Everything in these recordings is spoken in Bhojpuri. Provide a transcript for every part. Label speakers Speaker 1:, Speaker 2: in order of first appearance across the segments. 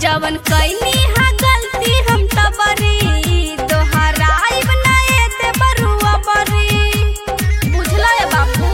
Speaker 1: जवन कैनी हा गलती हम तबरी दोहराइब ना एते बरुआ बरी बुझला है बाबू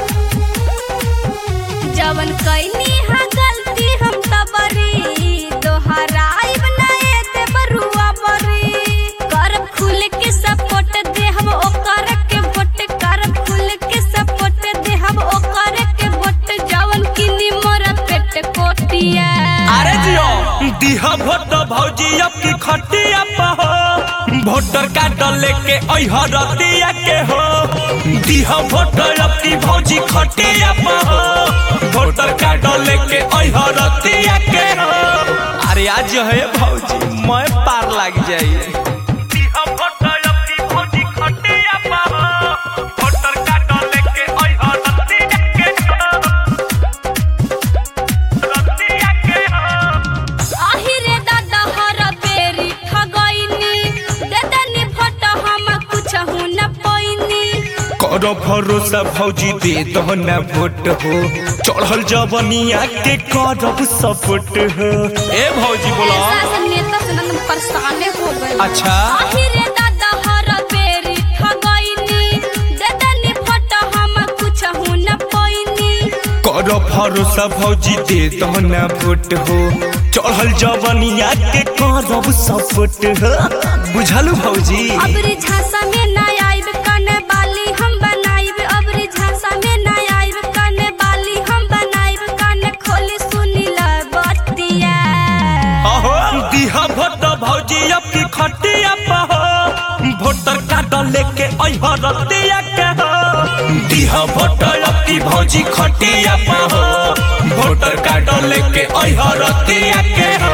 Speaker 1: जवन कैनी हा गलती हम तबरी दोहराइब ना एते बरुआ बरी कर खुल के सपोर्ट दे हम ओकर के वोट कर खुल के सपोर्ट दे हम ओकर के वोट जवन किनी मोर पेट कोटिया
Speaker 2: अरे जियो दिहा भोट भौजी अब की खटिया पर हो वोटर कार्ड लेके अइह रतिया के हो दिहा भोट अब की भौजी खटिया पर हो वोटर कार्ड लेके अइह रतिया के हो अरे आज जो है भौजी मैं पार लग जाइए दिहा भोट अब की भौजी खटिया पर हो वोटर कार्ड लेके अइह रतिया के हो रतिया के हो
Speaker 1: आहिरे दादा हर बेरी ठगैनी देदनी भोट हम कुछ न पैनी
Speaker 2: करो भरोसा भौजी दे दो न वोट हो चढ़ल जवनिया के करब सपोर्ट हो ए भौजी बोला
Speaker 1: शासन नेता से नंदन परेशाने हो गए
Speaker 2: अच्छा।
Speaker 1: आहिरे दादा हर बेरी ठगैनी देदनी भोट हम कुछ न पैनी
Speaker 2: करो भरोसा भौजी दे दो न वोट हो चढ़ल जवनिया के करब सपोर्ट हो बुझलू भौजी
Speaker 1: अबरी झांसा में ना आइब कने बाली हम बनाइब अबरी झांसा में ना आइब कने बाली हम बनाइब कने खोली सुनी ल बतिया
Speaker 2: अहो दिहा भोट भौजी अब की खटिया पर हो वोटर कार्ड लेके अइह रतिया के हो दिहा भोट अब की भौजी खटिया पर हो वोटर कार्ड लेके अइह रतिया के हो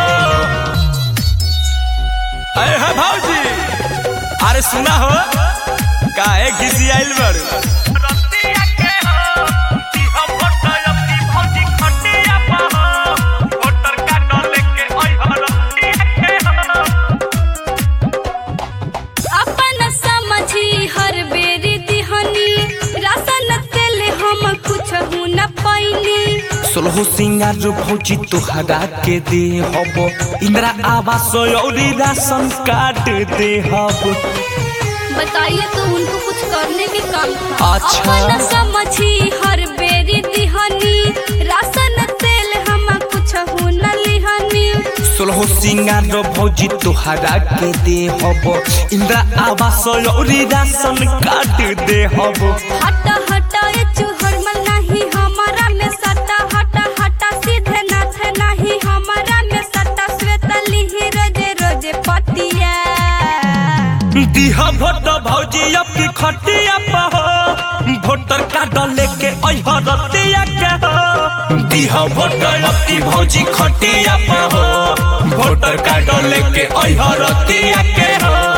Speaker 2: अरे है भौजी अरे सुना हो काहे घिसी आइल बड़ रतिया के हो दिहा भोट अब की भौजी खटिया पर हो वोटर कार्ड लेके अइह रतिया के हो
Speaker 1: अपन समझी हर बेरी दिहनी राशन तेल हम कुछ न पैनी
Speaker 2: सोलह सिंगार भौजी तोहरा के दे हब इंदिरा आवास औरी राशन कार्ड दे हब
Speaker 1: बताइए तो उनको कुछ करने के काम था
Speaker 2: अच्छा।
Speaker 1: अपन समझी हर बेरी दिहनी राशन तेल हम कुछ न लिहनी
Speaker 2: सोलह सिंगार भौजी तोहरा के दे हब इंदिरा आवास औरी राशन कार्ड दे हब
Speaker 1: हट हट ए चुहरमल नहीं हमारा में सटा हट हट सीधे नाथ नहीं हमारा में सटा श्वेत लिहि रोजे रोजे पतिया
Speaker 2: दिहा भोट भौजी अब की खटिया पर हो वोटर कार्ड लेके अइह रतिया के हो दिहा भोट अब की भौजी खटिया पर हो वोटर कार्ड लेके अइह रतिया के हो